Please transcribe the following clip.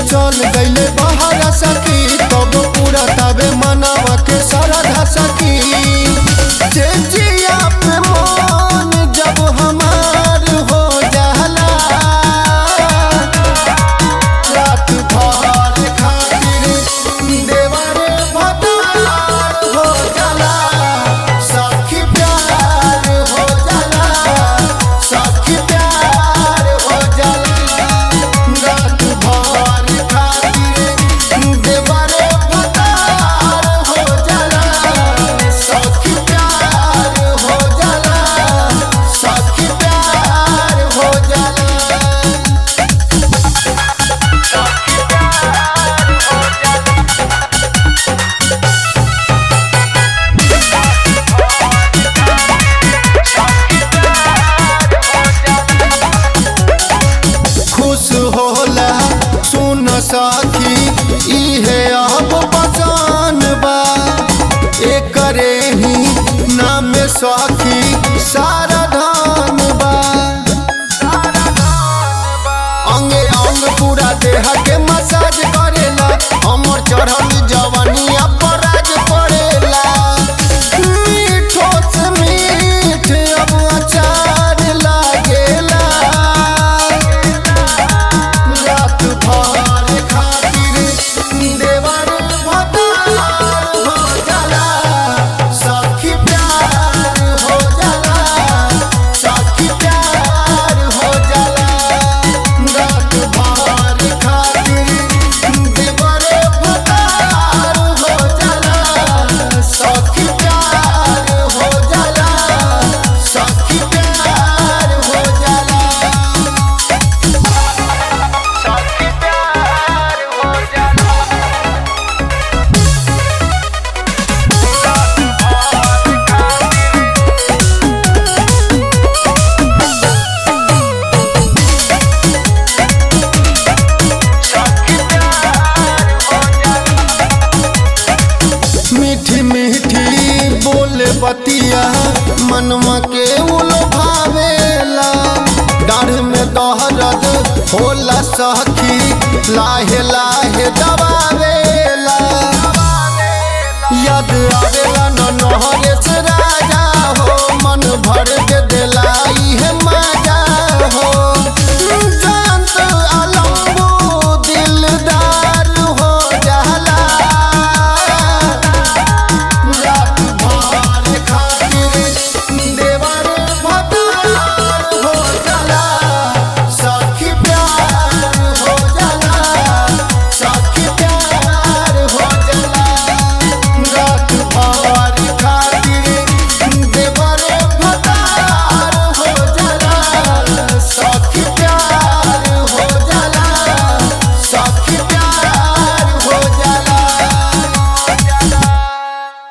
चल गईले बाहर सखी तब पूरा तबे मनावा के सारा सखी जे जिया पे मन जब हमार हो जाला रात भर खातिर देवर भतार हो जाला सखी प्यार हो जाला सखी प्यार हो जाला रात भर खातिर देवर भतार हो जाला सखी प्यार हो जाला सखी प्यार हो जाला खुश होला सुन सखी इहे अब पहचान बा एकरे ही नाम सखी सारा धान बा अंगे अंग पूरा देह के मसाज करेला हमर चढ़ल जवानिया पर राज पड़ेला मीठो से मीठ अब अचार लागेला रात भर खातिर देवर भतार हो जाला सखी प्यार हो जाला सखी प्यार हो जाला रात भर खातिर देवर भतार हो जाला सखी प्यार हो जाला सखी प्यार हो जाला मीठी मीठी बोले बतिया मनवा के उलो भावेला डाढ़ में दहरद होला सखी लाहे लाहे दबावेला याद आवेला न नहरे से राजा हो मन भर के दिलाई है